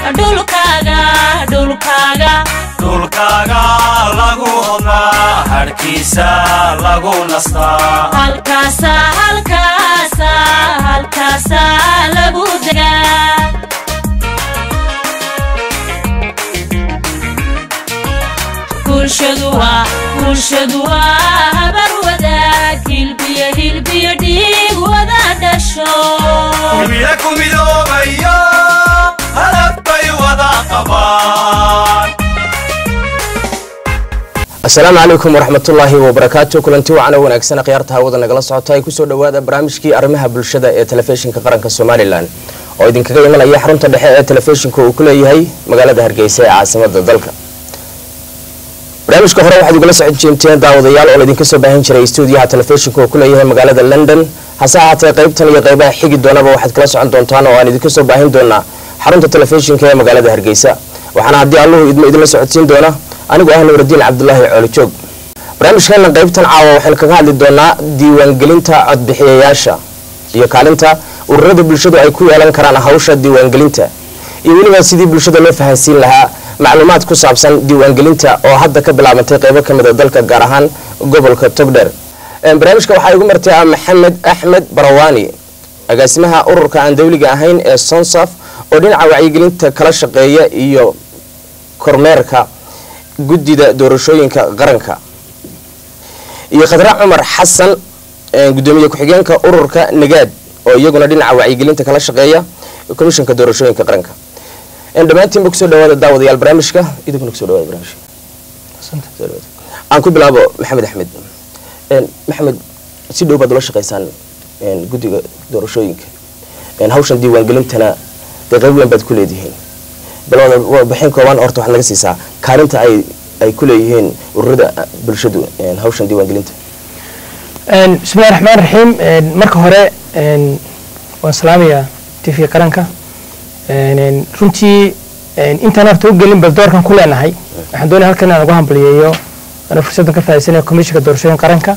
dhulkaaga dhulkaaga dhulkaaga lagu hodnaa hadhkiisa lagu nastaa halkaasa halkaasa halkaasa lagu degaa bulshadu waa bulshadu waa habar wadaag hilbiyo hilbiyo dhiig wada dhasho hilbiya ku midoobayo hadaf bay wada qabaan asalaamu calaykum waraxmatullaahi wabarakaatu kulanti wacan oo wanaagsan khiyaarta hawada nagala socota ay kusoo dhowaada barnaamijkii arrimaha bulshada ee telefishinka qaranka somalilan oo idinkaga imanaya xarunta dhexe ee telefishinka uu ku leeyahay magaalada hargeysa ee caasimada dalka barnaamijka hore waxaad igula socon jeemteen daawadayaal oo laydinka soo baahin jiray stuudiyaha telefishinka uu ku leeyahay magaalada london hase ahaatee qaybtan iyo qaybaha xigi doonaba waxaad kala socon doontaan oo aan idinka soo baahin doonaa xarunta telefishinka ee magaalada hargeysa waxaana haddii alluhu idmo idinla socodsiin doona anigu ah nuuradiin cabdulaahi coolijoog barnaamijkeena qaybtan caawa waxaynu kaga hadli doonaa diiwaangelinta codbixiyayaasha iyo kaalinta ururada bulshadu ay ku yeelan karaan hawsha diiwaangelinta iyo weliba sidii bulshada loo fahansiin lahaa macluumaad ku saabsan diiwaangelinta oo hadda ka bilaabantay qaybo ka mid a dalka gaar ahaan gobolka togdheer barnaamijka waxaa igu martay ah maxamed axmed barawaani agaasimaha ururka aan dawliga ahayn ee sonsaf oo dhinaca wacyigelinta kala shaqeeya iyo kormeerka guddida doorashooyinka qaranka iyo khadra cumar xasan gudoomiye ku-xigeenka ururka nagaad oo iyaguna dhinaca wacyigelinta kala shaqeeya komishanka doorashooyinka qaranka dhammaantiinba kusoo dhawaada daawadayaal barnaamijka idinkuna kusoo dhawaada barnaamijka aan ku bilaabo maxamed axmed maxamed si dhow baad ula shaqeysaan guddiga doorashooyinka hawshan diiwaangelintana dee qayb weyn baad ku leedihiin balbixin kooban horta waxaad naga siisaa kaalinta ay ay ku leeyihiin ururada bulshadu hawshan diiwaangelinta bismillahi raxmaan raxiim marka hore waan salaamayaa t v qaranka runtii intaan horta u gelin bal doorkan ku leenahay waxaan doonaya halkan inaan ugu hambaliyeeyo ana fursaddan ka faa'iidaysanaya komishinka doorashooyin qaranka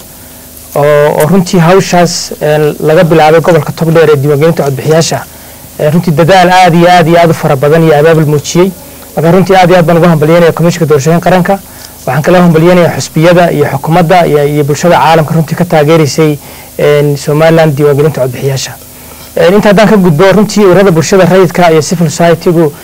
oo runtii hawshaas laga bilaabay gobolka togdheer ee diiwaangelinta codbixiyaasha runtii dadaal aad iyo aad iyo aad u fara badan iyo abaabul muujiyey marka runtii aad iyo aad baan ugu hambalyeynaya komishinka doorashooyin qaranka waxaan kala hambalyeynaya xusbiyada iyo xukuumadda iyo bulshada caalamka runtii ka taageeraysay somaliland diiwaangelinta codbixiyaasha inta haddaan ka gudbo runtii ururada bulshada rayidka iyo civil society-gu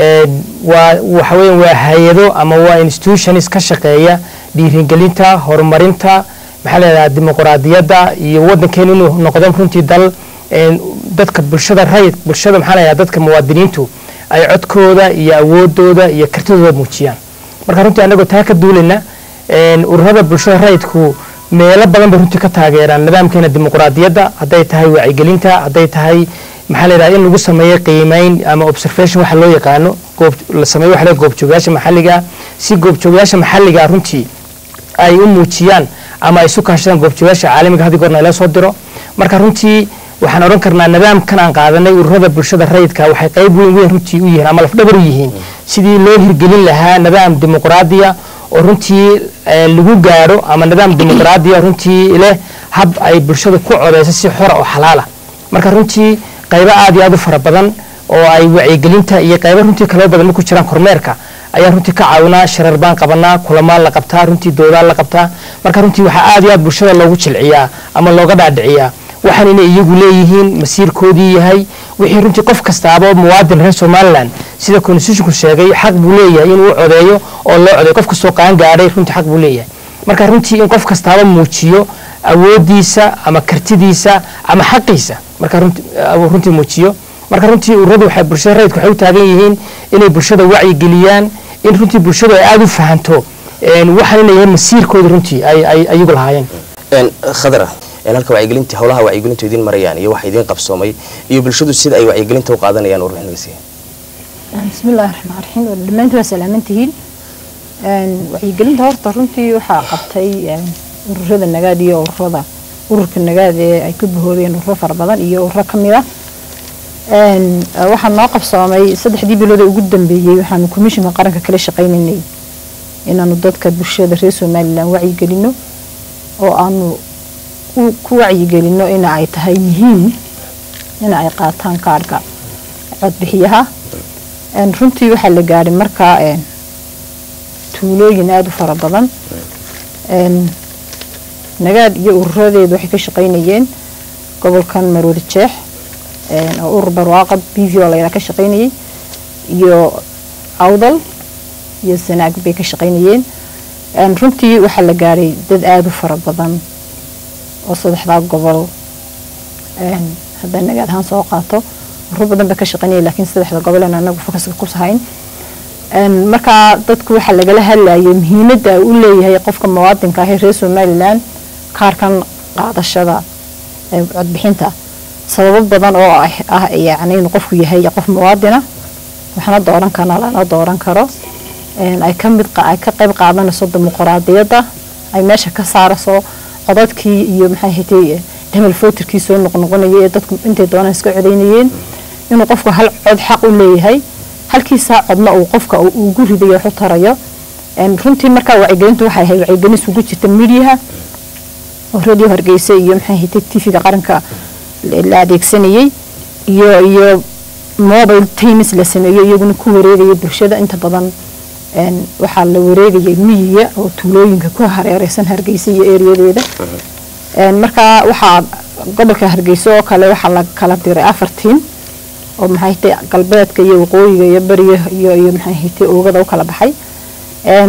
waa waxa weya waa hay-ado ama waa institutions ka shaqeeya dhiirigelinta horumarinta maxaa la yidhaha dimuquraadiyadda iyo waddankeenu inuu noqdo runtii dal dadka bulshada rayid bulshada maxaa la yidhaha dadka muwaadiniintu ay codkooda iyo awoodooda iyo kartidooda muujiyaan marka runtii anagoo taa ka duulayna ururada bulshada rayidku meelo badan bay runtii ka taageeraan nidaamkeena dimuquraadiyadda hadday tahay wacyigelinta hadday tahay maxaa la yidhaha in lagu sameeyo qiimeyn ama observation waxa loo yaqaano goob la sameeyo waxa la goobjoogayaasha maxalliga si goobjoogayaasha maxalliga runtii ay u muujiyaan ama ay isu kaashadaan goobjoogayaasha caalamiga haddii goorna ila soo diro marka runtii waxaan odhan karnaa nidaamkan aan qaadanay ururada bulshada rayidka waxay qayb weyn weyn runtii u yihiin ama lafdhabar u yihiin sidii loo hirgelin lahaa nidaam dimuqraadiya oo runtii lagu gaadho ama nidaam dimuqraadiya runtii leh hab ay bulshada ku codeyso si xora oo xalaala marka runtii qaybo aad iyo aad u fara badan oo ay wacyigelinta iyo qaybo runtii kaloo badan ku jiraan kormeerka ayaa runtii ka caawinaa sharar baan qabanaa kulamaan la qabtaa runtii doodaan la qabtaa marka runtii waxaa aad iyo aad bulshada loogu jilciyaa ama looga dhaadhiciyaa waxaan inay iyagu leeyihiin masiirkoodii yahay wixii runtii qof kastaaba muwaadin reer somalilan sida constitutionku sheegay xaq buu leeyahay inuu u codeeyo oo loo codeeyo qof kastoo qaan gaadhay runtii xaq buu leeyahay marka runtii in qof kastaaba muujiyo awoodiisa ama kartidiisa ama xaqiisa marka runtii muujiyo marka runtii ururadu waxay bulshada rayidku waxay u taagan yihiin inay bulshada wacyi geliyaan in runtii bulshadu ay aada u fahanto waxaan inay yahay masiirkooda runtii ay ayagu lahaayeen khadra halka wacyigelinta howlaha wacyigelintu idiin marayaan iyo waxa idiin qabsoomay iyo bulshadu sida ay wacyigelinta u qaadanayaan warbixin naga siiya bismillahi raxmaan raxiim dhammaantiin waa salaamantihiin wacyigelinta horta runtii waxaa qabtay ururada nagaad iyo ururada ururka nagaad ee ay ka bahoobeen ururo fara badan iyo ururo ka mid ah waxaa noo qabsoomay saddexdii bilood ee ugu dambeeyey waxaanu komishinka qaranka kala shaqaynaynay inaanu dadka bulshada reer somalilan wacyigelino oo aanu ku wacyigelino ina ay tahay muhiim ina ay qaataan kaadhka codbixiyaha Een, runtii waxaa la gaadhay markaa een, tuulooyin aada u fara badan Een, nagaad iyo ururadeedu waxay ka shaqaynayeen gobolkan maroodi jeex een, oo urur barwaaqa b v o layidhaha ka shaqaynayay iyo awdal iyo sanaag bay ka shaqaynayeen Een, runtii waxaa la gaadhay dad aada u fara badan oo saddexdaa gobol een, hadday nagaad ahaan soo qaato urur badan bay ka shaqaynayay laakiin saddexda gobol aan anagu fokaska ku sahayn Een, markaa dadku waxaa lagala hadlayay muhiimadda uu leeyahay qofka muwaadinka ah ee reer somalilan kaarkan qaadashada ee codbixinta sababo badan oo ah ah yacni inuu qofku yahay qof muwaadina waxna dooran karna lana dooran karo Een, ay ka mid qa- ay ka qayb qaadanayso dimuqraadiyadda ay meesha ka saarayso codadkii iyo maxay ahayd hebel footirkii soo noqnoqonayay ee dadku intay doonaan iska codaynayeen inuu qofku hal cod xaq u leeyahay halkiisaa codna uu qofka uu ugu ridayo wax u tarayo Een, runtii markaa wacyigelintu waxay ahayd wacyigelin isugu jirta midiyaha oo radio hargeysa iyo maxay ahayd tv-ga qaranka la la adeegsanayay iyo iyo mobile teams la sameeyey iyaguna ku wareegaya bulshada inta badan een, waxaa la wareegayay miyiga oo tuulooyinka ku hareereysan hargeysa iyo ereyadeeda Een, markaa waxaa gobolka hargeysa oo kale waxaa la kala diray afar tiim oo maxay tahay galbeedka iyo waqooyiga iyo beriga iyo iyo maxay tahay oogada u kala baxay een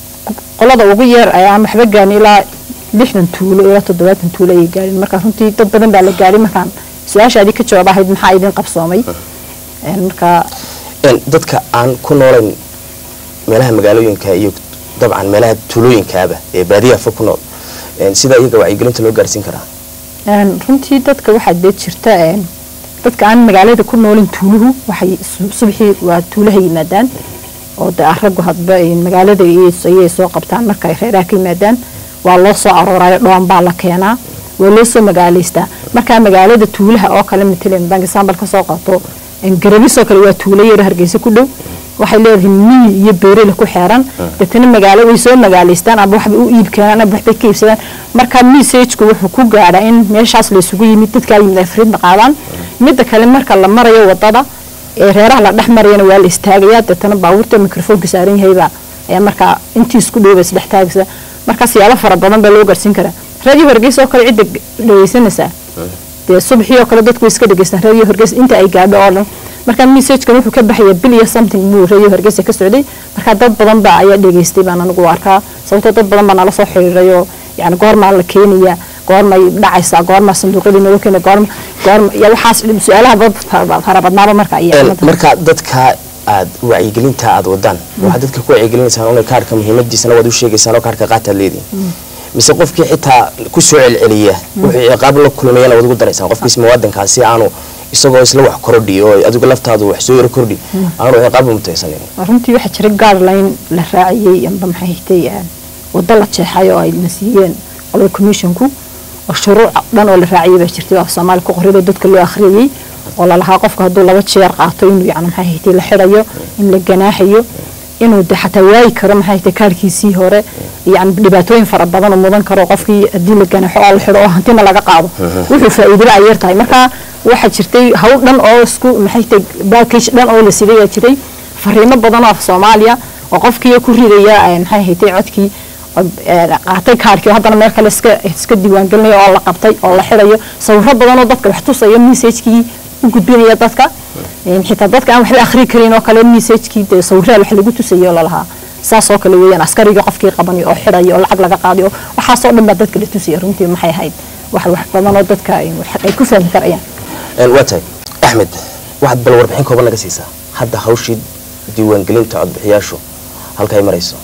qolada ugu yar ayaa waxba gaarin ilaa lixdan tuulo ilaa toddobaatan tuulo ayay gaadhin marka runtii dad badan baa la gaadhin markaan su-aashaadii ka jawaab ahayd maxaa idin qabsoomay Een, marka Een, dadka aan ku noolayn meelaha magaalooyinka iyo dabcan meelaha tuulooyinkaaba ee baadiyaha fog ku nool een, sida iyaga wacyigelinta loo gaarsiin karaa Een, runtii dadka waxaa dee jirta een, dadka aan magaalada ku noolin tuuluhu waxay su- subaxii waa tuulaha yimaadaan oo de raggu hadba een, magaalada iyay iyay soo qabtaan marka ay reeraha ka yimaadaan waa loo soo aroorayo dhoon baa la keenaa waa loo soo magaalaystaa markaa magaalada tuulaha oo kale matalan bank example ka soo qaato een, garabisoo kale waa tuulo yar hargeysa ku dhow waxay leedahay miyi iyo beerele ku xeeran dadna magaalo way soo magaalaystaan ama waxbay u iib keenaan ama waxbay ka iibsadaan marka message-ku wuxuu ku gaadhaa in meeshaas la isugu yimid dadkaa yimid ay fariid qaadaan midda kale marka la marayo wadada ee reeraha la dhex marayana waa la istaagayaa dadna baabuurta mikrofoonka saaran yahaybaa ayaa markaa intii isku dhowba isdhex taagaysa marka siyaabo fara badan baa loo gaarsiin karaa radio hargeysa oo kale cidda dhegeysanaysaa dee subaxii oo kale dadku way iska dhegeystaan radio hargeysa inta ay gaadho oo dhan marka messagekan wuxuu ka baxaya bil iyo something buu radio hargeysa ka socday marka dad badan baa ayaa dhegeystay baan anigu u arkaa sababtoo dad badan baa nala soo xiriiray oo yani goormaa la keenaya goormay dhacaysaa goormaa sanduuqyadii nala keena goorma goorma ya waxaas su-aalaha dad fara- fara badnaaba marka iyo Een, cimilada. marka dadka aad wacyigelinta aad wadaan waxaad dadka ku wacyigelinaysaan una kaarhka muhiimadiisana waad u sheegaysaan oo kaarhka qaataad leedihin mise qofkii xitaa ku soo celceliya wuxuu ciqaab la kulmayana waad ugu daraysaan qofkiis muwaadinkaa si aanu isagoo isla wax kordhi oo adigu laftaadu wax soo yaro kordhi aanu ciqaab umutaysanin runtii waxaa jira guideline la raaciyey amba maxay ahayd wado la jeexay oo ay na siiyeen qolada commissionku oo shuruuc dhan oo la raaciyay baa jirtay oo soomaali ku qorida dadka loo akhriyay oo lalahaa qofka hadduu laba jeer qaato inuu yani maxay ahayd la xidhayo in la ganaaxayo inuu de xataa waayi karo maxay ahayd kaarkiisii hore yani dhibaatooyin fara badan oo mudan karo qofkii haddii la ganaaxo oo la xidho oo hantina laga qaado wuxuu faa'iidaba ay yar tahay marka waxaa jirtay hawl dhan oo isku maxay tahay baakage dhan oo la siday yaa jiray fariimo badan oo af soomaaliya oo qofkii ku ridaya eh, maxay ahayd codkii oo, eh, qaatay kaarkii oo haddana meel kale iska iska diiwaangelinayo oo la qabtay oo la xidhayo sawirro badan oo dadka wax tusaya messagekii u gudbinaya dadka Een, xitaa dadka aan waxba akhri karin oo kale messagekii dee sawirraha wax lagu tusayo oo lalahaa saas oo kale weeyaan askarigii qofkii qabanay oo xidhaya oo lacag laga qaaday oo waxaasoo dhan baa dadka la tusaya runtii maxay ahayd wax wax badan oo dadka ay wax- ay ku fahmi karayaan Een, waa tahay axmed waxaad bal warbixin kooban naga siisaa hadda hawshii diiwaangelinta codbixiyaashu halka ay marayso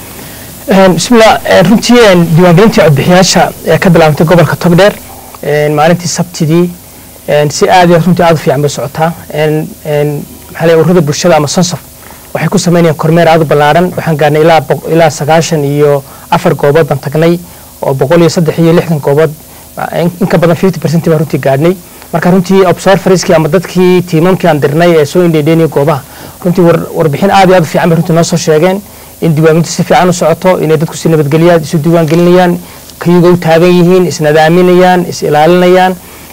Een, bismillah een, runtii een, diiwaangelintii codbixiyaasha ee ka bilaabantay gobolka togdheer een, maalintii sabtidii een, si aad iyo runtii aad u fiican bay socotaa een, een, maxaa la yidhaha ururada bulshada ama sonsof waxay ku sameynayaan kormeer aad u ballaaran waxaan gaarnay ilaa boq- ilaa sagaashan iyo afar goobood baan tagnay oo boqol iyo saddex iyo lixdan goobood in in ka badan fifty percent baan runtii gaadhnay marka runtii observerskii ama dadkii tiimamkii aan dirnay ee soo indheedheynaya goobaha runtii war- warbixin aad iyo aad u fiican bay runtii noo soo sheegeen in diiwaangelintu si fiican u socoto inay dadku si nabadgelyaad isu diiwaangelinayaan kayuga u taagan yihiin isnadaaminayaan is ilaalinayaan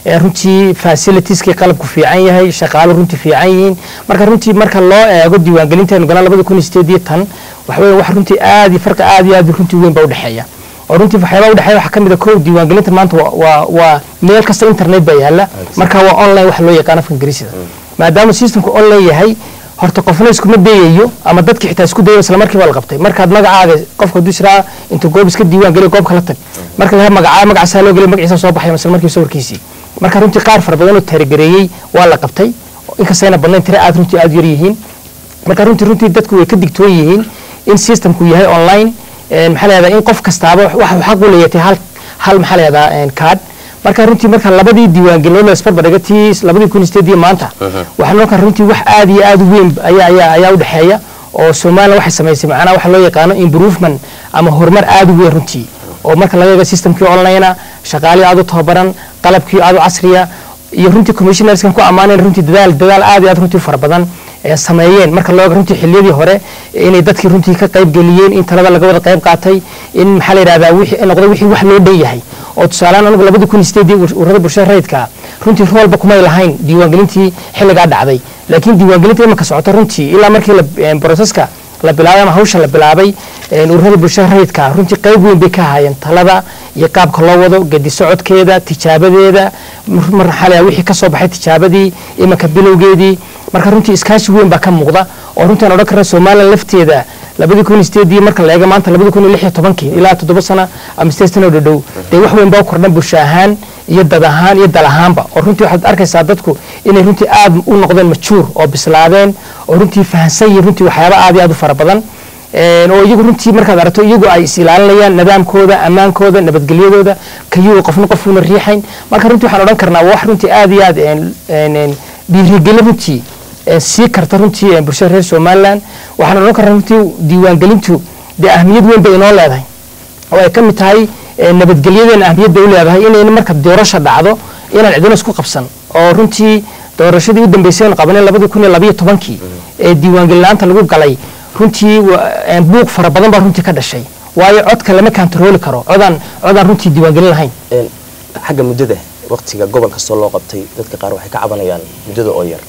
ee runtii facilitieskii qalabku fiican yahay shaqaalo runtii fiican yihiin marka runtii marka loo eego diiwaangelinteenu galaan labada kun iyo sideed iyo tan waxa weeye wax runtii aad iyo farqi aad iyo aad runtii weyn baa udhexeeya oo runtii waxyaabaha udhexeeya waxaa kamid a kow diiwaangelinta maanta waa- waa waa meel kasta internet baa yaala marka waa online wax loo yaqaan afka ingiriisida maadaama systemku online yahay horta qofna iskuma dayayo ama dadki xitaa isku dayayo isla markiiba la qabtay markaad magacaaga qofka hadduu israa intuu goob iska diiwaan geliyo goob kala tag marka laga magacaa magacaasaa loo geliyo magaciisa soo baxay isla markiiba sawirkiisii marka runtii qaar fara badan oo taarigareeyey waa la qabtay inkastayna badnayn tira aad runtii aad u yar yihiin marka runtii runtii dadku way ka digtoon yihiin in systemku yahay online een, maxaa la yahdaa in qof kastaaba waxa uu xaq u leeyahay hal hal maxaa la yahdaa card marka runtii marka labadii diiwaangelin la isbarbardhiga tii labadii kun iyo sideed iyo maanta waxaa noqon kara runtii wax aad iyo aad u weyn ayaa ayaa ayaa u dhexeeya oo Soomaaliya waxay samaysay macnaha waxa loo yaqaano improvement ama horumar aad u weyn runtii oo marka laga eego systemkii online ah shaqaalihii aad u tababaran qalabkii aad u casriya iyo runtii commissionerskan ku ammaanayn runtii dadaal dadaal aad iyo aad runtii fara badan ee sameeyeen marka loo eego runtii xilliyadii hore inay dadkii runtii ka qayb geliyeen in talada laga wada qayb qaatay in maxaa la yidhahdaa wixii ay noqday wixii wax loo dhan yahay oo tusaalehaan anigu labadii kun iyo sideedii ururada bulshada rayidka runtii roolba kumay lahayn diiwaangelintii xilligaa dhacday laakiin diiwaangelinta imanka socota runtii ilaa markii la broseska la bilaabay ama hawsha la bilaabay een, ururada bulshada rayidka runtii qayb weyn bay ka ahaayeen talada iyo qaabka loo wado gedi socodkeeda tijaabadeeda mar- mar maxaa la yidhahdaa wixii ka soo baxay tijaabadii imanka bilowgeedii marka runtii iskaashi weyn baa ka muuqda oo runtii aan odhan karna somalilan lafteeda labadii kun iyo sideedii marka la eego maanta labadii kun iyo lix iyo tobankii ilaa toddoba sano ama sideed sano oo dhadhow dee wax weyn baa u kordhan bulsho ahaan iyo dad ahaan iyo dal ahaanba oo runtii waxaad arkaysaa dadku inay runtii aad u noqdeen majuur oo bislaadeen oo runtii fahansan yihiin runtii waxyaaba aad iyo aad u fara badan Een, oo iyagu runtii markaad aragto iyagu ay is ilaalinayaan nidaamkooda ammaankooda nabadgelyadooda kayuu qofna qofuuna riixayn marka runtii waxaan odhan karnaa waa wax runtii aad iyo aad een, een, een, dhiirigelin runtii ee sii karta runtii ee bulshada reer somaliland waxaan odhan karnaa runtii diiwaangelintu dee ahmiyad weyn bay inoo leedahay oo ay ka mid tahay ee, nabadgelyadeena ahmiyad bay u leedahay inayna marka doorasha dhacdo inaan cidina isku qabsan oo runtii doorashadii u dambeysay aan qabanay labadii kun iyo labayo tobankii ee diiwaangelin la'aanta lagu galay runtii wa- een, buuq fara badan baa runtii ka dhashay waayo codka lama kantarooli karo codaan codaan runtii diiwaangelin lahayn Een, xagga muddada waqtiga gobol kastoo loo qabtay dadka qaar waxay ka cabanayaan muddada oo yar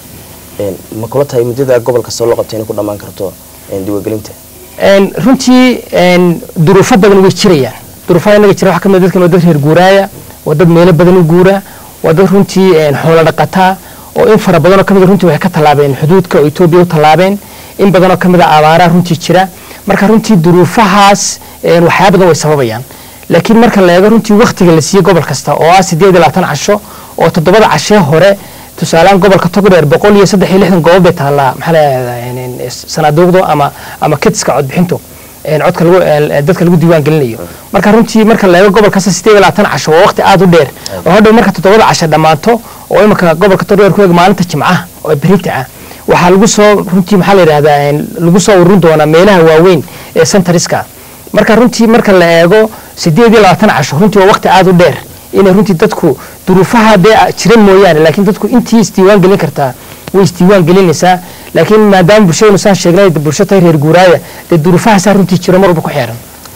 Een, ma kula tahay muddada gobol kastoo loo qabtay inay ku dhammaan karto een, diiwaangelinta Een, runtii een, duruufo badan way jirayaan duruufaha inaga jira waxaa ka mid ah dadkan waa dad reer guuraaya waa dad meelo badan u guura waa dad runtii een, xoolo dhaqataa oo in fara badanoo ka mid a runtii waxay ka tallaabeen xuduudka oo etoobiya u tallaabeen in badanoo ka mid a abaaraha runtii jira marka runtii duruufahaas een, waxyaaba badan way sababayaan laakiin marka la eego runtii waktiga la siiyey gobol kasta oo ah sideed iyo labaatan casho oo toddobada cashee hore tusaalehaan gobolka togdheer boqol iyo saddex iyo lixdan goobob bay taallaa maxaa la yidhahdaa sanaaduuqdu ama ama kitska codbixintu een, codka lagu een, dadka lagu diiwaan gelinayo marka runtii marka la eego gobol kasta sideed iyo labaatan casho waa waqti aad u dheer oo hadhow marka toddobada casho dhammaato oo imika gobolka togdheer ku eeg maalinta jimcaha oo berita ah waxaa lagu soo runtii maxaa la yidhahdaa een, lagu soo ururin doonaa meelaha waaweyn ee centariska marka runtii marka la eego sideed iyo labaatan casho runtii waa waqti aad u dheer inay runtii dadku duruufaha dee jira mooyaane laakiin dadku intii isdiiwaan gelin kartaa way isdiiwaan gelinaysaa laakiin maadaama bulshadaynu saan sheegnay dee bulsho tahay reer guuraaya dee duruufahaasaa runtii jira mar walba ku xeeran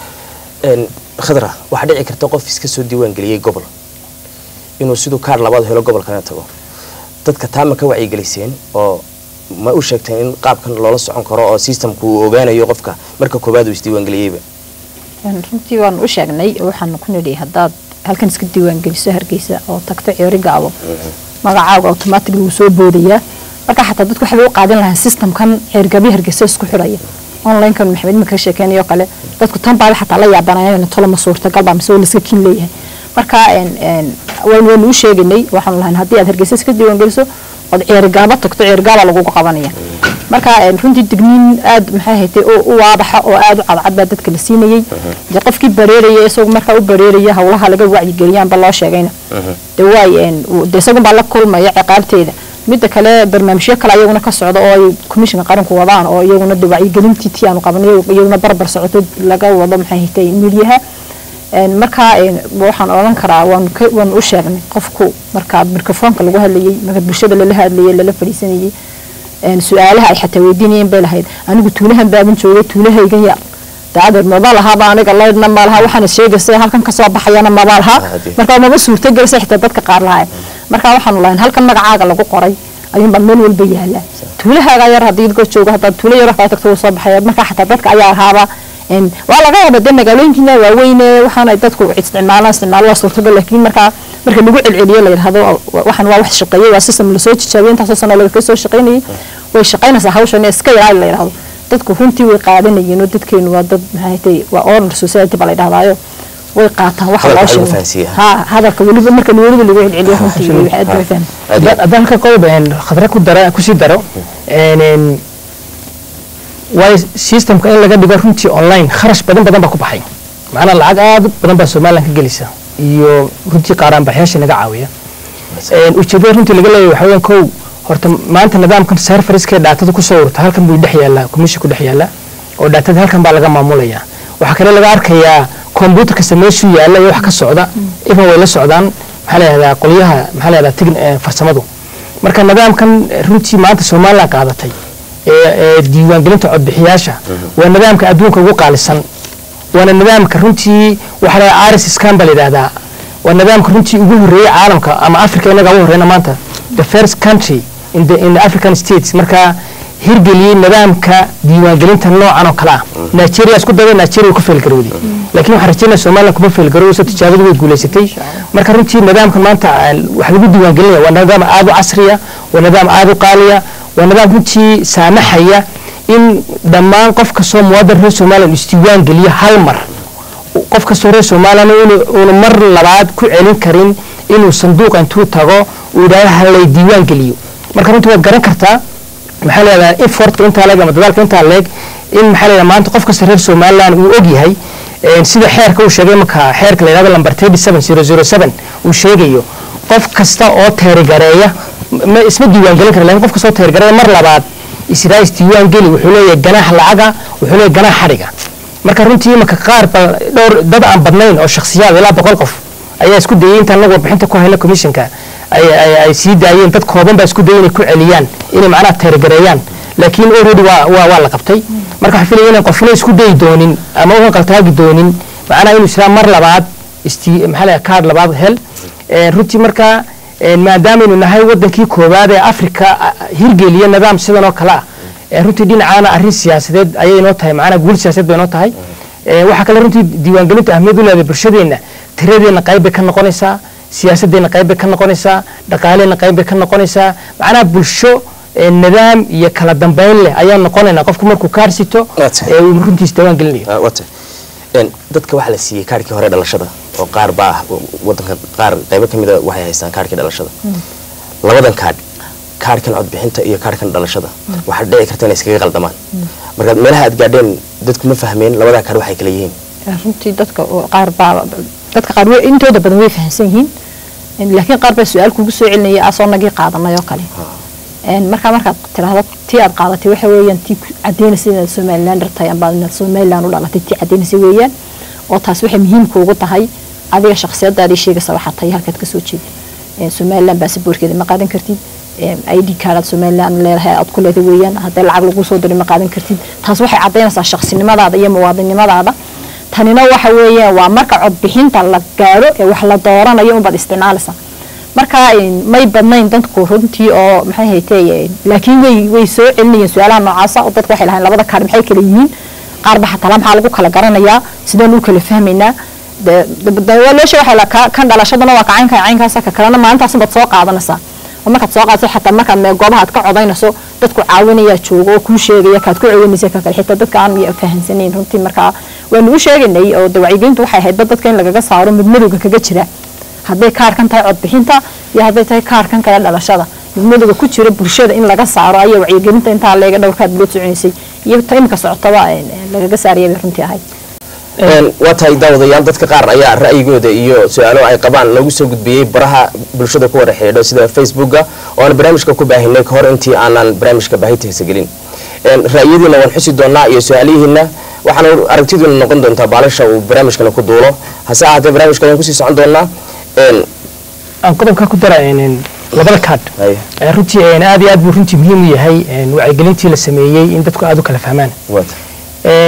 Een, khadra waxaa dhici karta qof iska soo diiwaan geliyey gobol inuu siduu kaar labaad helo gobolkana tago dadka taa ma ka wacyigeliseen oo ma u sheegteen in qaabkan loola socon karo oo systemku uu ogaanayo qofka marka koowaad uu isdiiwaan geliyeyba Een, runtii waan u sheegnay oo waxaan ku nidhi haddaad halkan iska diiwaan geliso hargeysa oo tagto ceeri gaabo magacaaga automatic wuu soo boodayaa marka xataa dadku waxay u qaadan lahaa systemkan ceergabi hargeysa isku xidhaya onlinekan maxamed imika ka sheekeynayo kale dadku tan baa xataa la yaabanayaan tolo ma suurtagal baa mise waa la iska kin leeyahay marka een een waynu waynu u sheeganay waxaanu lahayn haddii aad hargeysa iska diiwaan geliso ood ceerigaaba tagto ceerigaaba lagugu qabanaya marka een runtii digniin aad maxay haytay oo u waadaxa oo aad u cadcad baa dadka la siinayay dee qofkii bareeraya isagu markaa u bareeraya howlaha laga wacyigeliyaanba loo sheegayna dee waay een uu- dee isagun baa la kulmaya ciqaabteeda midda kale barnaamijyo kale ayaguna ka socda oo ay komishinka qaranku wadaan oo iyaguna dee wacyigelintii tii aanu qabanay iyaguna barbar socoto laga wado maxay haytay midiyaha een markaa een waxaan odhan karaa waan ka waan u sheegnay qofku markaa mikrofoonka lagu hadlayay marka bulshada lala hadlayay lala fadhiisanayay een su-aalaha ay xataa weydiinayeen bay lahayd anigu tuulahan baaban joogay tuulahaygan yar daadeer maba lahaba aniga laydhna ma laha waxaana sheegaysa halkan kasoo baxayana maba laha Hadi. marka maba suurtagelisa xitaa dadka qaar lahay marka waxaanu lahayn halkan magacaaga lagu qoray ayuunbaa meel walba yaala tuulahaaga yar haddii idkoo joogo haddaad tuulo yar wax kala tagto wuu soo baxaya marka xataa dadka ayaa lahaaba een, waa laga yaaba de magaalooyinkiina waaweyne waxaana dadku isticmaalaan isticmaalo waa suurtagal laakiin markaa marka lagu celceliyo la yidhahdo wa- waxan waa wax shaqeeyey waa system lasoo tijaabiyey intaasoo sano laga soo shaqeynayay way shaqeynaysaa hawshan ee iska ilaali la yidhahdo dadku runtii way qaadanayeen oo dadkeenu waa dad maxay tahay waa order society baa la yidhahdaayo way qaataan waxa Hadalka loo lagu sheego fahansiiyaa. ha hadalka weliba marka weliba lagu celceliyo runtii way aad bay fahmi aad iyo aad. haddaan halka qodob een, khadra ku dara kusii daro een, een, waayo systemka in laga dhigo runtii online kharash badan badan baa ku baxay macnaa lacag aad u badan baa somaliland ka gelisa iyo runtii qaaraanbaxyaasha naga caawiya Een, ujeedada runtii laga leeyahay waxaa weeyaan kow horta maanta nidaamkan serfariskee dhaatada kusoo urta halkan buu dhex yaallaa komishin ku dhex yaallaa oo dhaatada halkan baa laga maamulayaa waxaa kale laga arkayaa kombyuutar kasta meeshuu yaalla iyo wax ka socda iban way la socdaan maxaa la yihahdaa qolyaha maxaa la yihahdaa tign- eh, farsamadu marka nidaamkan runtii maanta somaliland qaadatay ee ee diiwaangelinta codbixiyaasha waa nidaamka adduunka ugu qaalisan waana nidaamka runtii waxaa la aris scan baa la yidhahdaa waa nidaamka runtii ugu horreeyey caalamka ama africa inaga ugu horreyna maanta the first country in the, in the african states marka hirgeliyey nidaamka diiwaangelinta noocan oo kale ah nigeria isku dayda nigeria ku feelgarowday laakiin waxaan rajeynaya somaliland kuma feelgaroweyso tijaabadu way guulaysatay marka runtii nidaamkan maanta ah, wax lagu diiwaangelinaya waa nidaam aad u casriya waa nidaam aad u qaaliya waa nidaam runtii saamaxaya in dhammaan qof kastoo muwaadin reer somaliland uu isdiiwaan geliyo hal mar qof kastoo reer somaliland uuna mar labaad ku celin karin inuu sanduuqa intuu tago uu yidhahdo halay diiwaan geliyo marka runtii waad garan kartaa maxaa la yidhahdaa effortka intaa leeg ama dadaalka intaa leeg in maxaa la yidhahdaa maanta qof kasta reer somaliland uu og yahay een, sida xeerka uu sheegay marka xeerka la yidhahdo lamber 37007 uu sheegayo qof kasta oo teerigareeya ma isma diiwaan gelin kara laakiin qof kasta oo teerigareeya mar labaad israa isdiiwaan geli wuxuu leeyahay ganaax lacaga wuxuu leeyahay ganaax xadhiga marka runtii imanka qaar ba dhowr dad aan badnayn oo shakhsiyaad ilaa boqol qof ayaa isku dayay intaan anagu warbixinta ku hayna commissionka ay, ay, ay sii daayeen dad kooban baa isku dayay inay ku celiyaan inay macnaha teergareeyaan laakiin already waa, waa, waa la qabtay marka waxaan filaya inaan qofna isku dayi doonin ama u qaltaagi doonin macnaha inuu israa mar labaad isti maxaa la kaard labaad hel Een, runtii marka een, maadaamaynu nahay wadankii koowaad ee africa ah, hirgeliya nidaam sidan oo kale ah ee runtii dhinacaana arrin siyaasadeed ayay inoo tahay macnaha guul siyaasadeed bay inoo tahay Ee, waxaa kale runtii diiwaangelintu ahmiyad u leedahay bulshadeenna tiradeenna qayb bay ka noqonaysaa siyaasadeenna qayb bay ka noqonaysaa dhaqaaleenna qayb bay ka noqonaysaa macnaha bulsho ee, nidaam iyo kala dambeyn leh ayaan noqonaynaa qofku markuu kaarsito Waa tahay. ee uu runtiis diiwaan gelinayo Ah, wata Een, dadka waxaa la siiyey kaarhkii hore dhalashada oo qaar baa ah wadanka qaar qaybo ka mida waxay haystaan kaarhkii dhalashada labadan kaadh kaarhkan codbixinta iyo kaarhkan dhalashada waxaa dhici karta inay iskaga qaldamaan marka meelaha aad gaadheen dadku ma fahmeen labadaa kaadh waxay kala yihiin runtii dadka oo qaar baa dadka qaar way intooda badan way fahansan yihiin Een, laakiin qaar baa su-aal kugu soo celinaya asoo nagii qaadanay oo kale Een, markaa markaad tiraahdo tii aad qaadatay waxa weeyaan tii ku cadaynaysa inaad somalilander tahay amba inaad somaliland u dhalatay tii cadaynaysa weeyaan oo taas waxay muhiimka ugu tahay adiga shakhsiyadaadii sheegaysa waxaa tahay halkaad kasoo jeeda Een, somaliland baasaboorkeeda ma qaadan kartid Een, id kaadaad somaliland leedahay aad ku leedahay weeyaan haddii lacag lagu soo diray ma qaadan kartid taas waxay cadaynaysaa shakhsinimadaada iyo muwaadinimadaada tanina waxa weeyaan waa marka codbixinta la gaaro ee wax la dooranayo unbaad isticmaalaysaa marka een, may badnayn dadku runtii oo maxay haytee laakiin way way soo celinayeen su-aalaha noocaasa oo dadku waxay lahayn labada kaadh maxay kala yihiin qaar ba xataa maxaa lagu kala garanayaa sideen u kala fahmaynaa de- de- de- waa loo sheegay waxaa la ka- kan dhalashadana waa kacaynka caynkaasa ka kalena maalintaas baad soo qaadanaysaa oo markaad soo qaadato xataa markaad mee goobaha aad ka codaynayso dadku caawinaya joogo oo kuu sheegaya kaad ku celinaysa ka kale xitaa dadka aan miya fahansanayn runtii markaa waanu u sheegaynay oo de wacyigelintu waxay ahayd dad dadka in lagaga saaro mid madowga kaga jira hadday kaarkan tahay codbixinta iyo hadday tahay kaarkan kale dhalashada mid madowga ku jira bulshada in laga saaro ayaa wacyigelinta intaa leega dhowrkaad loo soconaysay iyo ta imika socotaba een, een, lagaga saaraya bay runtii ahayd Een, waa tahay daawadayaal dadka qaar ayaa ra'yigooda iyo su-aalo ay qabaan loogu soo gudbiyey baraha bulshada ku wada xidhiidho sida facebooka oo aan barnaamijka ku baahinay ka hor intii aanan barnaamijka baahintiisa gelin Een, ra'yadiina waan xusi doonaa iyo su-aalihiina waxaana aragtiduuna noqon doontaa baalasha uu barnaamijkana ku duulo hase ahaatee barnaamijka ayaan kusii socon doonaa Een, aan qodobka ku dara een, een, labada kaadh haye, Ee, runtii een, aad iyo aad buu runtii muhiim u yahay een, wacyigelintii la sameeyey in dadku aad u kala fahmaan waa tahay. Een,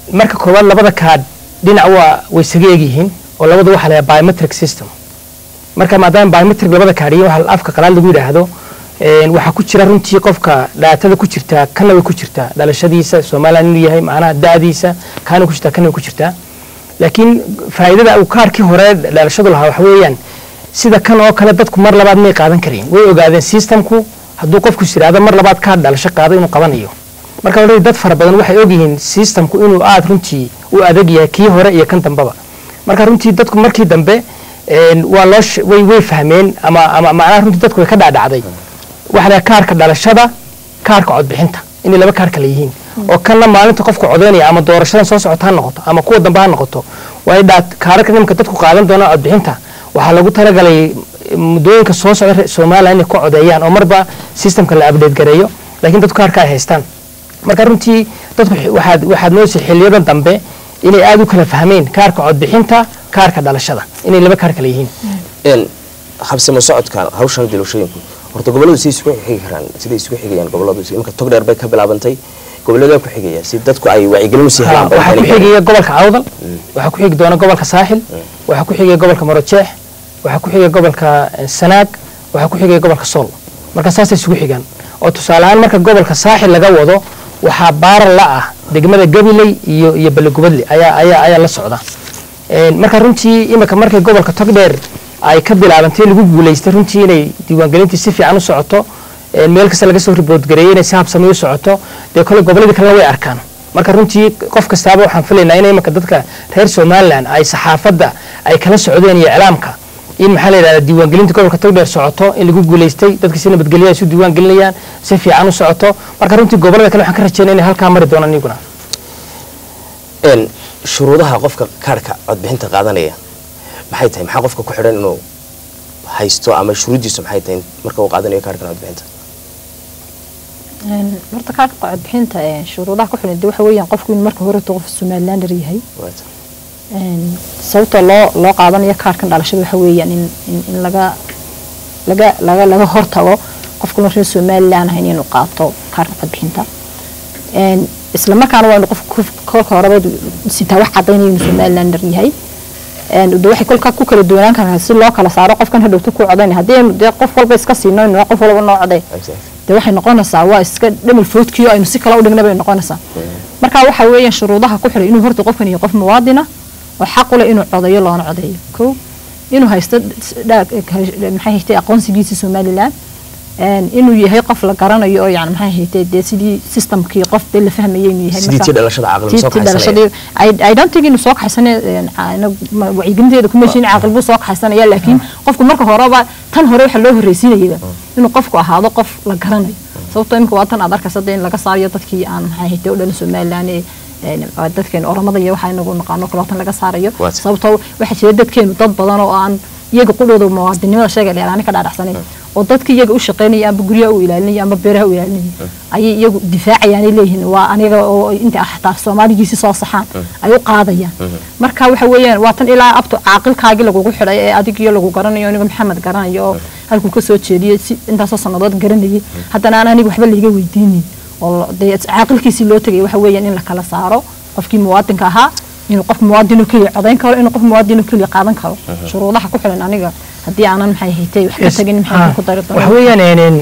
marka koowaad labada kaadh dhinac waa way isaga egyihiin oo labadu waxaa layaa biometric system marka maadaama biometric labada kaadhiyin waxa afka qalaad lagu yidhaahdo een, waxaa ku jira runtii qofka dhaatada ku jirtaa kana way ku jirtaa dhalashadiisa somaliland inuu yahay macnaha da'diisa kaana ku jirtaa kana way ku jirtaa laakiin faa'iidada uu kaarkii hore dhalashadu lahaa waxa weeyaan sida kan oo kale dadku mar labaad may qaadan kareen way ogaadeen systemku hadduu qofku siraado mar labaad kaar dhalasho qaado inuu qabanayo marka already dad fara badan waxay ogyihiin systemku inuu aad runtii u adag yahay kii hore iyo kan dambaba marka runtii dadku markii dambe een, waa loo sh- way way fahmeen ama ama macnaha runtii dadku way ka dhaadhacday waxa la kaarka dhalashada kaarka codbixinta inay laba kaar kale yihiin oo kanna maalinta qofku codeynaya ama doorashadan soo socota ha noqoto ama kuwa dambe ha noqoto way dhaat kaararka nimka dadku qaadan doonaan codbixinta waxaa lagu talagalay muddooyinka soo socda reer somaliland inay ku codeeyaan oo marba systemka la update gareeyo laakiin dadku kaarka ay haystaan marka runtii dadku xi- waxaad waxaad moodaysa xiliyadan dambe inay aad u kala fahmeen kaarka codbixinta kaarka dhalashada inay laba kaar kale yihiin een habsimo socodkan hawshan dilashooyinku horta gobolladu si isugu xigi karaan siday isugu xigayaan gobolladu imika tog dheer bay ka bilaabantay gobollada ku xigaya si dadku ay wacyigelin u sii Ha, helaan bay waxaa ku keenayaan. xigaya gobolka awdal waxaa ku xigi doona gobolka saaxil waxaa ku xigaya gobolka marojeex waxaa ku xigaya gobolka eh, sanaag waxaa ku xigaya gobolka sool marka saasay isugu xigaan oo tusaale ahaan marka gobolka saaxil laga wado waxaa baara la ah degmada gabiley iyo iyo balegubadle ayaa ayaa ayaa la socda Een, marka runtii imika markay gobolka togdheer ay ka bilaabantay lagu guulaystay runtii inay diiwaangelintii si fiican u socoto een, meel kasta laga soo ribood gareeyay inay si habsami u socoto dee kole gobolladii kalena way arkaan marka runtii qof kastaaba waxaan filaynaa in imika dadka reer somaliland ay saxaafadda ay kala socdeen iyo iclaamka in maxaa la yidhahdaa diiwaangelinta gobolka togdheer socoto in lagu guulaystay dadka si nabadgelyo ay isu diiwaangelinayaan si fiican u socoto marka runtii gobollada kale waxaan ka rajeynaya inay halkaa mari doonaan iyaguna een shuruudaha qofka kaarhka codbixinta qaadanaya maxay tahay maxaa qofka ku xidhan inuu haysto ama shuruuddiisu maxay tahay marka uu qaadanayo kaarhkan codbixinta Een, horta kaarka codbixinta een, shuruudaha ku xiran waxa weeyaan qofku inuu marka hore qof somalilander yahay Waata. Een, sababta loo loo qaadanayo kaarkan dhalashada waxa weeyaan in in, in laga laga laga laga hortago qofku reer somaliland ahayn inuu qaato kaarka codbixinta Een, isla markaana waa inuu qofku kolka horeba sitaa wax cadaynaya inuu somalilander yahay Een, de waxay kolkaa ku kala duwanaan karaan si loo kala saaro qofkan hadhowta ku codaynaya haddii dee qof walba iska siino inuu qof walba noo coday Exactly. dee waxay noqonaysaa waa iska dhamil foodkiyo aynu si kale u dhigna bay noqonaysaa marka waxa weeyaan shuruudaha ku xiray inuu horta qofkan yahay qof muwaadina oo xaq u leh inuu codeeyo loona codeeyo kow inuu haysto dha- maxay haytay aqoonsigiisa somaliland Een, inuu yahay qof la garanayo oo yani maxay haytay dee sidii systemkii qof dee la fahmayay inuu yahay sidii marka- tii dhalashada caaqil soo tii kaxaysanaya dhalashadii I- I don't think inuu soo kaxaysane wacyigelinteeda kuma heshin caaqil buu soo kaxaysanaya laakiin qofku marka horeba tan hore waxa loo horreysiinayaba inuu qofku ahaado qof la garanayo sababtoo imika waa tan aad arkaysa dee in laga saarayo dadkii aan maxay haytay u dhalin somaliland ee een, waa dadkeenu oramada iyo waxa inagu naqaano kale tan laga saarayo Waata. sababtoo waxaa jira dadkeenu dad badan oo aan iyaga qudhooda muwaadinimada sheega dheeraani ka dhaadhacsanayn oo dadka iyaga u shaqaynaya amba guryaha u ilaalinaya amba beeraha u ilaalinaya ayay iyagu difaacayaanay leeyihiin waa aniga oo inta xataa soomaaligiisi soo saxaan ay u qaadayaan marka waxa weeyaan waa tan ilaa abto caaqilkaagii lagugu xidhay ee adigiyo lagu garanayo aniga maxamed garanayo oo halkuu ka soo jeediyey si intaasoo sannadood garanayay haddana aan aniga waxba layga weydiinin oo dee caaqilkiisii loo tegay waxa weeyaan in la kala saaro qofkii muwaadinka ahaa inuu qof muwaadinoo keliya codayn karo inuu qof muwaadinoo keliya qaadan karo shuruudaha ku xiran aniga haddii aanan maxay haytay wax ka tagin maxay ku dari waxa doonaa weeyaan een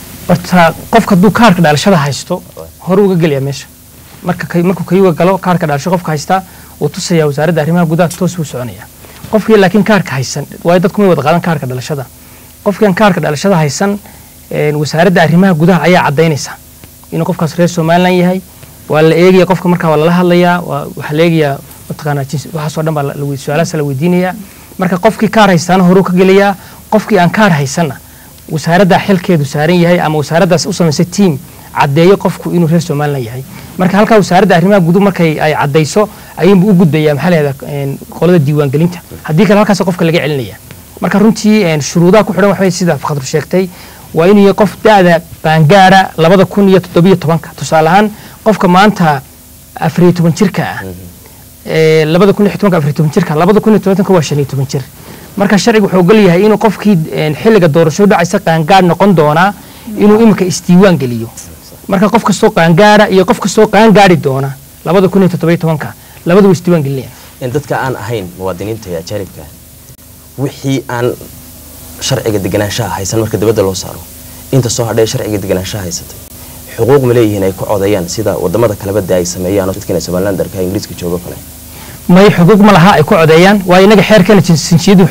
horta qofka hadduu kaarka dhalashada haysto hore uga gelaya meesha marka kay- markuu kayuga galo kaarka dhalasho qofka haysta wuu tusayaa wasaaradda arrimaha gudaha toos buu soconaya qofkii laakiin kaarka haysan waayo dadku may wada qaadan kaarka dhalashada qofkian kaarka dhalashada haysan een, wasaaradda arrimaha gudaha ayaa cadaynaysa inuu qofkaas reer somaliland yahay waa la eegaya qofka markaa waa lala hadlayaa waa waxaa la eegayaa mataqaanaa jinsi waxaasoo dhan baa la- la wey- su-aalahaas la weydiinayaa marka qofkii kaar haystaana horuu ka gelayaa qofkii aan kaar haysanna wasaaradda xilkeedu saaran yahay ama wasaaraddaas u samaysay tiim caddeeyo qofku inuu reer somaliland yahay marka halkaa wasaaradda arrimaha gudu markay ay caddayso ayuunbu u gudbayaa maxaa lahahdaa qolada diiwaangelinta haddii kale halkaas qofka laga celinaya marka runtii een, shuruudaha ku xidhan waxbay sida khadru sheegtay waa inuu yahay qof da-da qaangaara labada kun iyo toddobiyo tobanka tusaale ahaan qofka maanta afariyo toban jirka ah ee, labada kun iyo tobanka afariyo toban jirka labada kun iyo tobanka waa shan iyo toban jir marka sharcigu wuxuu ogol yahay inuu qofkii een, xilliga doorasho dhacaysa qaangaar noqon doonaa inuu imika isdiiwaan geliyo marka qof kastoo qaangaara iyo qof kastoo qaangaari doona labada kun iyo toddoba iyo tobanka labada way isdiiwaan gelinayaan in dadka aan ahayn muwaadiniinta ee ajaanibka wixii aan sharciga deganaanshaha haysan marka dibadda loo saaro inta soo hadhee sharciga deganaanshaha haysatay xuquuq ma leeyihiin ay ku codeeyaan sida wadamada kalebada ay sameeyaan dadkan somalilandarka ingiriiska joogo kale may xuquuq ma laha ay ku codeeyaan waayo inaga xeerkeena jinsiyadu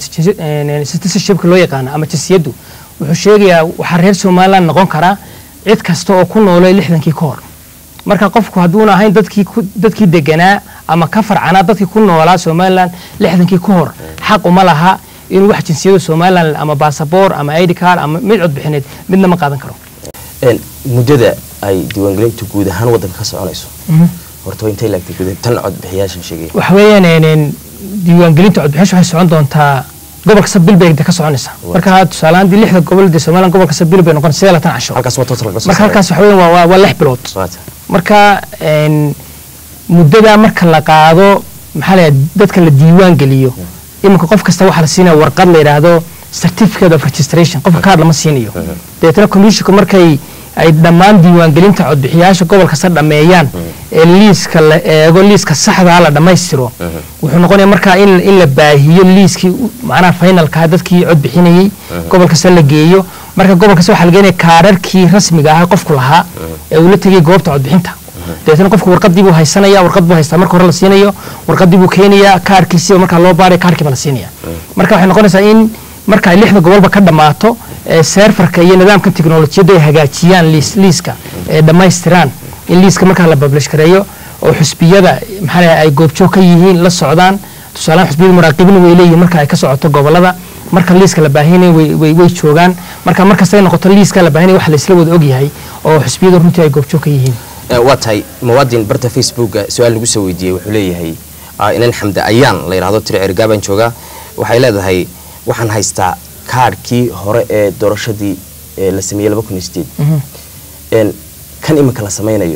citizenshipka loo yaqaana ama jinsiyadu wuxuu sheegayaa waxaa reer somaliland noqon karaa cid kasta oo ku noolay lixdankii ka hor marka qofku hadduuna ahayn dadkii ku- dadkii deganaa ama ka farcanaa dadkii ku noolaa somaliland lixdankii ka hor xaq uma laha inuu wax jinsiyada somaliland ama basaboor ama id card ama mid codbixineed midna ma qaadan karo Een, muddada ay diiwaangelintu guud ahaan wadanka ka soconayso horta waa intay laagtay guud tan codbixiyaashan sheegaya waxa weeyaan een, diiwaangelinta codbixinta waxay socon doontaa gobolka sabil bay ka soconaysaa marka tusaale ahaan dii lixda gobol dee somaliland gobolka sabil bay noqon sidee latan casho halkaas waa total marka halkaas waxa weeyaan waa- waa waa lix bilood waata marka een, muddada marka la qaado maxaa la yidhahdaa, dadka la diiwaan geliyo iminka qof kasta waxaa la siinaya warqad la yidhaahdo certificate of registration qofka kaar lama siinayo dabeetana commissionka markay ay dhammaan diiwaangelinta codbixiyaasha gobol kasta dhammeeyaan ee liiska la eego liiska saxdaa la dhammaystiro wuxuu noqonaya markaa in in la baahiyo liiskii u- macnaha finalka dadkii cod bixinayey gobol kasta la geeyo marka gobol kasta waxaa la geenaya kaararkii rasmiga ahaa qofku lahaa ee uu la tegay goobta codbixinta dabeetana qofku warqadii buu haysanaya warqad buu haystaa marka hore la siinayo warqadii buu keenayaa kaarkiisiba markaa loo baaraya kaarkiiba la siinaya marka waxay noqonaysaa in marka ay lixda gobolba ka dhammaato ee seerfarka iyo nidaamka tiknolojiyadda ay hagaajiyaan liis liiska ee dhammaystiraan in liiska markaa la publish gareeyo oo xusbiyada maxaa la ay goobjoog ka yihiin la socdaan tusaalehaan xusbiyada muraaqibina way leeyihiin marka ay ka socoto gobolada marka liiska la baahinaya way, way, way joogaan marka markasta ay noqoto liiska la baahinaya wax la isla wada ogyahay oo xusbiyada runtii ay goobjoog ka yihiin Ee, waa tahay muwaadin barta facebooka su-aal lagu soo weydiiyey wuxuu leeyahay ah, inan xamde ayaan la yidhaahdo tiri ergaabaan joogaa waxay leedahay waxaan haystaa kaadhkii hore ee doorashadii ee la sameeyey laba kun iyo sideed Een, kan iminka la sameynayo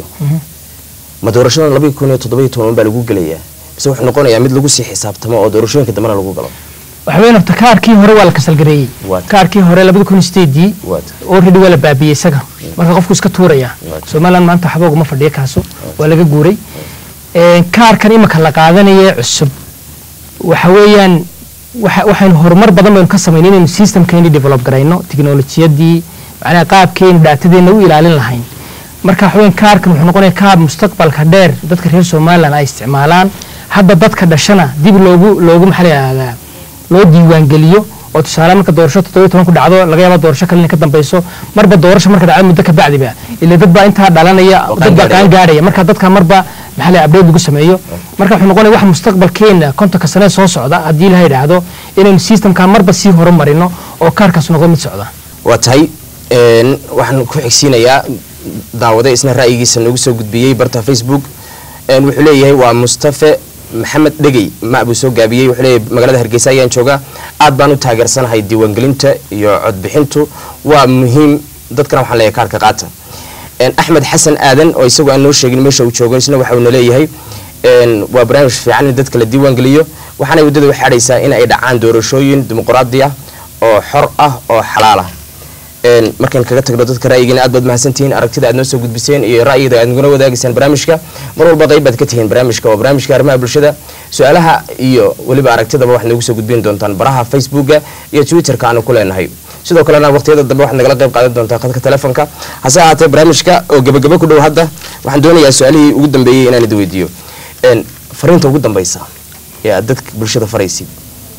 ma doorashadan laba kun iyo toddoba iyo toban baa lagu gelayaa mise wuxuu noqonayaa mid lagu sii xisaabtamo oo doorashooyinka dambena lagu galo waxa weeyaan horta kaarkii hore waa la kasalgareeyey Waa. kaarkii hore labada kun iyo sideedii Waa. already waa la baabiyey isaga marka qofku iska tuuraya Waa. somaliland maanta waxba uguma fadhiya kaaso waa laga guuray Een, kaarkan imika la qaadanaya cusub waxa weeyaan waxa- waxaynu horumar badan baynu ka samaynay inaynu systemkeeni develop garayno tiknolojiyadii macnaha qaabkeeni daatadeena u ilaalin lahayn marka waxa weeyaan kaarkan wuxuu noqonaya kaar mustaqbalka dheer dadka reer somaliland ay isticmaalaan hadda dadka dhashana dib loogu loogu maxaa la yidhahdaa loo diiwaangeliyo oo tusaale marka doorasho toddoba toban ku dhacdo laga yaaba doorasho kale inay ka dambeyso marba doorasho marka dhacdo muddo ka bacdiba ila dad baa intaa dhalanaya Oo dad baa qaangaadhaya. qaan gaadhaya marka dadka marba maxaa la update lagu sameeyo marka wuxuu noqonaya wax mustaqbalkeena kontonka sane soo socda haddii la yidhaahdo inaynu systemka marba sii horumarino oo kaarkaas noqdo mid socda waa tahay een, waxaan ku xigsiinayaa daawade isna ra'yigiisa noogu soo gudbiyey barta facebook een, wuxuu leeyahay waa mustafe maxamed dhegey ma buu soo gaabiyey wuxuu leeyahay magaalada hargeysa ayaan joogaa aad baan u taageersanahay diiwaangelinta iyo codbixintu waa muhiim dadkana waxaan leeyahay kaarka qaata Een, axmed xasan aadan oo isagu aan noo sheegin meesha uu joogo isna waxa uuna leeyahay een, waa barnaamij fiican in dadka la diiwaangeliyo waxaana waddada u xadhaysaa in ay dhacaan doorashooyin dimuqraadi ah oo xor ah oo xalaal ah Een, markaan kaga tagno dadka ra'yigiina aad baad mahadsantihiin aragtida aad noo soo gudbiseen iyo ra'yiga aad naguna wadaagaysaan barnaamijka mar walba qayb baad ka tihiin barnaamijka waa barnaamijka arrimaha bulshada su-aalaha iyo weliba aragtidaba waxaad noogu soo gudbin doontaan baraha facebooka iyo twitterka aanu ku leenahay sidoo kalena waqtiyada dambe waxaad nagala qayb qaadan doontaa khadka telefonka hase ahaatee barnaamijka oo gebagabo ku dhow hadda waxaan doonayaa su-aalihii ugu dambeeyey inaan idi weydiiyo Een, fariinta ugu dambeysa ee aad dadka bulshada faraysid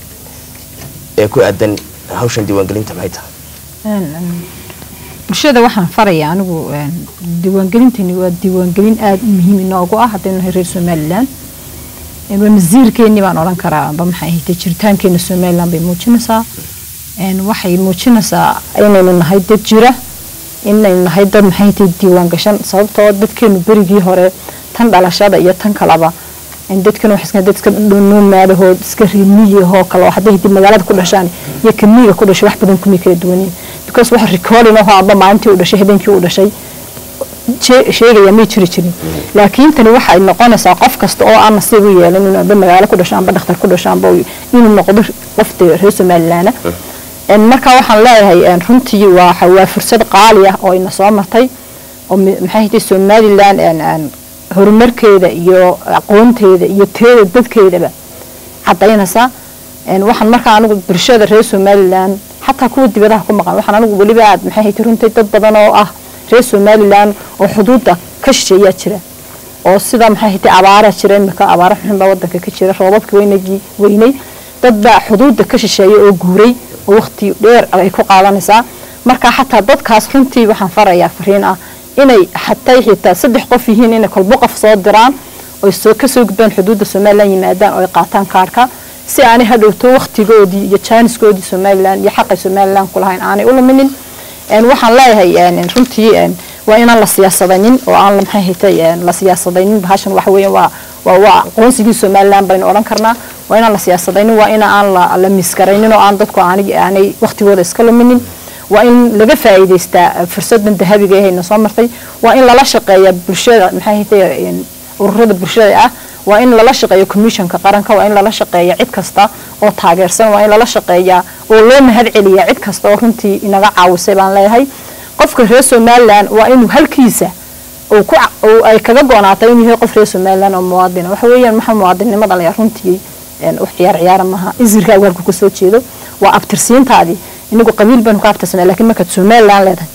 ee ku aadan hawshan diiwaangelinta maxay tahay Een, een, bulshada waxaan farayaa anigu een, diiwaangelintani waa diiwaangelin aada u muhiim inoogu ah haddaynu nahay reer somaliland Een, waa masiirkeennii baan odhan karaa amba maxay ahayd jiritaankeena somaliland bay muujinaysaa Een, waxay muujinaysaa inaynu nahay dad jira inaynu nahay dad maxay ahayd diiwaan gashan sababtoo dadkeenu berigii hore tan dhalashada iyo tan kalaba in dadkan wax iska dad iska dhunuumaadahoo iska riimiyahoo kale oo hadday hadii magaalada ku dhashaan iyo kamiiga ku dhashay wax badan kumay kala duwaniin because waxa recording ahoo amba maalintii uu dhashay habeenkii uu dhashay shee- sheegaya may jiri jirin laakiin tani waxay noqonaysaa qof kasta oo aan nasiib u yeelan inuu amba magaalo ku dhasho amba dhakhtar ku dhasho amba uu- inuu noqdo qof dee reer somalilaana En marka waxaan leeyahay en, runtii waa waa fursad qaali ah oo ina soo martay oo mi- maxay ahayd somaliland en- en horumarkeeda iyo aqoonteeda iyo teeda dadkeedaba cadaynaysaa Een, waxaan markaa anigu bulshada reer somalilan xataa kuwa dibadaha ku maqan waxaan anigu weliba aad maxay haytay runtii dad badan oo ah reer somalilan oo xuduudda ka shisheeyaa jira oo sida maxay haytay abaara jira imika abaara xun baa wadanka ka jira roobabkii weynagii weynay dad baa xuduudda ka shisheeya oo guuray oo waqti dheer ay ku qaadanaysaa marka xataa dadkaas runtii waxaan farayaa fariin ah inay xataa xitaa saddex qof yihiin inay kolbo qof soo diraan oy soo kasoo gudbaan xuduudda somalilan yimaadaan oo ay qaataan kaarka si aanay hadhowto waqtigoodii iyo jaaniskoodii somalilan iyo xaqay somalilan kulahayn aanay u luminin Een, waxaan leeyahay een, runtii een, waa inaan la siyaasadaynin oo aan la maxay haytay een, la siyaasadaynin bahashan waxa weeye waa waa waa aqoonsigii somalilan baynu odhan karnaa waa inaan la siyaasadaynin waa ina aan la, la miskaraynin oo aan dadku aanay aanay waqtigooda iska luminin waa in laga faa'iidaystaa fursadan dahabiga ee hayna soo martay waa in lala shaqeeya bulshada maxay haytay een, ururada bulshada ah waa in lala shaqeeyo commissionka qaranka waa in lala shaqeeya cid kasta oo taageersan waa in lala shaqeeya oo loo mahad celiya cid kasta oo runtii inaga caawisay baan leeyahay qofka reer somalilan waa inuu halkiisa uu ku ca- uu ay kaga goonaatay inuu yahay qof reer somalilan oo muwaadina waxa weeyaan maxaa muwaadinimada la runtii een, wax ciyaar ciyaara maaha isirkaagu halku kasoo jeedo waa abtirsiintaadii inagu qabiil baynu ka abtirsanaa laakiin markaad somalilan leedahay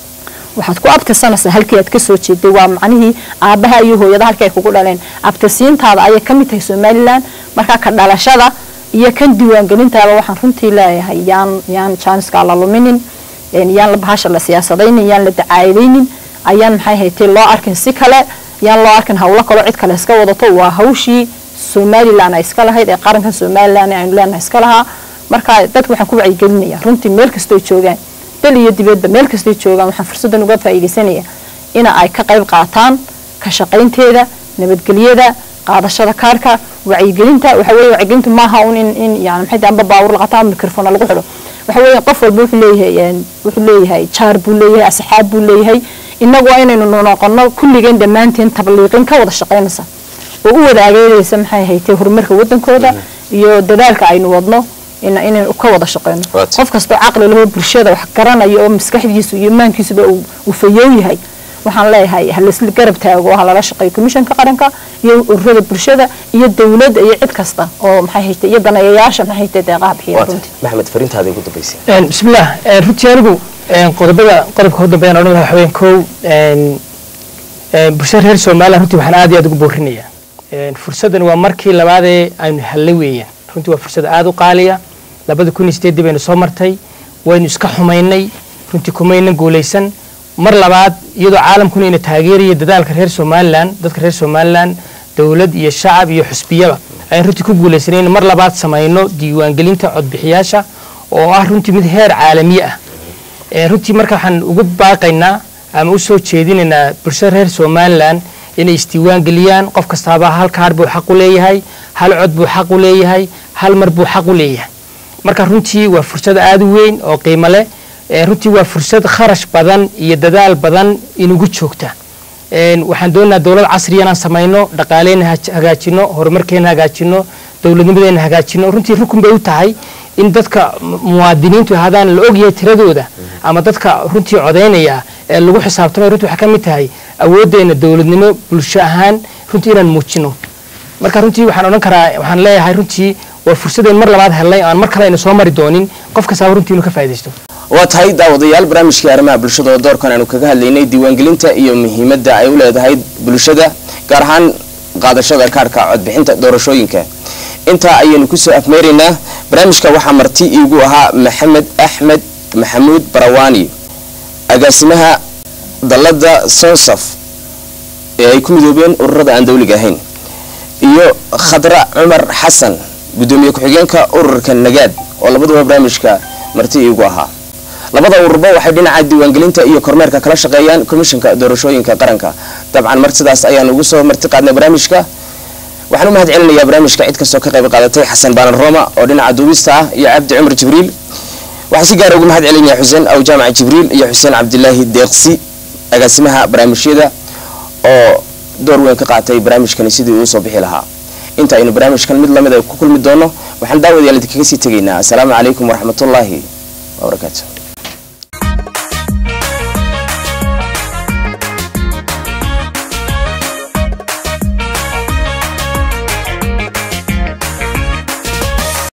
waxaad ku abtirsanaysaa halkii aad kasoo jeeday waa macnihii aabaha iyo hooyada halkii ay kugu dhaleen abtirsiintaada ayay ka mid tahay somalilan markaa ka dhalashada iyo kan diiwaangelintaaba waxaan runtii leeyahay yaan yaan jaaniska la luminin een, yaan la bahasha la siyaasadaynin yaan la dacaayadaynin ayaan maxay haytay loo arkin si kale yaan loo arkin hawlo kaloo cid kale iska wadato waa hawshii somalilan ay iska lahayd ee qarankan somalilan aynu leenahay iska lahaa marka dadka waxaan ku wacyigelinaya runtii meel kastoo joogaan dal iyo dibadba meel kastoo joogaan waxaan fursadan uga faa'iidaysanaya ina ay ka qayb qaataan ka shaqaynteeda nabadgelyada qaadashada kaarka wacyigelinta waxa weeye wacyigelintu maaha un in in yani maxay tahay amba baawur la qataa mikrofona lagu xidho waxa weeye qof walba wuxuu leeyahay een, wuxuu leeyahay jaar buu leeyahay asxaab buu leeyahay innagu waa inaynu noqono kulligeen dhammaanteen tabliiqin ka wada shaqaynaysa oo u wada ageegaysa maxay haytay horumarka wadankooda iyo dadaalka aynu wadno ina inaynu ka wada shaqeyno Waad. qof kastoo caqli lahoo bulshada wax garanaya oo maskaxdiisu iyo imaankiisuba uu uu fayow yahay waxaan leeyahay ha laisla garab taago ha lala shaqeeyo komishanka qaranka iyo ururada bulshada iyo dowladda iyo cid kasta oo maxay haytay iyo daneeyayaasha maxay haytay deeqaha bixiya waata runtii maxamed fariintaada ugu dambaysay Een, bismillaah een, runtii anigu een, qodobada qodobka ugu dambeeyaan odhan lahaa waxa weeyaan kow een, een, bulshada reer somaliland runtii waxaan aad iyo aad ugu boorinayaa Een, fursaddan waa markii labaadee aynu hellay weeyaan runtii waa fursad aad u qaaliya labada kun iyo sideeddii baynu soo martay waynu iska xumaynay runtii kumaynan guulaysan mar labaad iyadoo caalamkuna ina taageeraya dadaalka reer somaliland dadka reer somaliland dowlad iyo shacab iyo xusbiyaba ayaan runtii ku guulaysanay in mar labaad samayno diiwaangelinta codbixiyaasha oo ah runtii mid heer caalamiye ah Ee, runtii marka waxaan ugu baaqaynaa ama u soo jeedinaynaa bulshada reer somaliland inay isdiiwaan geliyaan qof kastaaba hal kaar buu xaq u leeyahay hal cod buu xaq u leeyahay hal mar buu xaq u leeyahay marka runtii waa fursad aad u weyn oo qiimo leh Ee, runtii waa fursad kharash badan iyo dadaal badan inugu joogta Een, waxaan doonaynaa dowlad casriya inaan samayno dhaqaaleena haj- hagaajino horumarkeena hagaajino dowladnimadeena hagaajino runtii rukun bay u tahay in dadka mu- muwaadiniintu ahaadaan la ogyahay tiradooda ama dadka runtii codaynaya ee lagu xisaabtamay runtii waxaa ka mid tahay awooddeena dowladnimo bulsho ahaan runtii inaan muujino marka runtii waxaan odhan karaa waxaan leeyahay runtii waa fursadeen mar labaad helnay aan mar kale ayna soo mari doonin qof kastaaba runtii inuu ka faa'iidaysto waa tahay daawadayaal barnaamijkii arrimaha bulshada oo doorkan aanu kaga hadlaynay diiwaangelinta iyo muhiimadda ay u leedahay bulshada gaar ahaan qaadashada kaarhka codbixinta doorashooyinka intaa ayaynu kusoo afmeeraynaa barnaamijka waxaa marti iigu ahaa maxamed axmed maxamuud barawaani agaasimaha dalladda sonsaf ee ay ku midoobeen ururada aan dawliga ahayn iyo khadra cumar xasan gudoomiye ku-xigeenka ururka nagaad oo labaduba barnaamijka marti iigu ahaa labada ururba waxay dhinaca diiwaangelinta iyo kormeerka kala shaqeeyaan komishanka doorashooyinka qaranka dabcan mar sidaas ayaan ugu soo marti qaadnay barnaamijka waxaan u mahad celinayaa barnaamijka cid kastoo ka qayb qaadatay xasan baalan roma oo dhinaca duubista ah iyo cabdi cumar jibriil waxaan si gaara ugu mahad celinaya xuseen aw jaamac jibriil iyo xuseen cabdilaahi deeqsi agaasimaha barnaamijyada oo door weyn ka qaatay barnaamijkani sidii uu soo bixi lahaa inta aynu barnaamijkan mid lamid a ku kulmi doono waxaan daawadayaal idinkaga sii tegaynaa asalaamu calaykum waraxmatullaahi wabarakaatu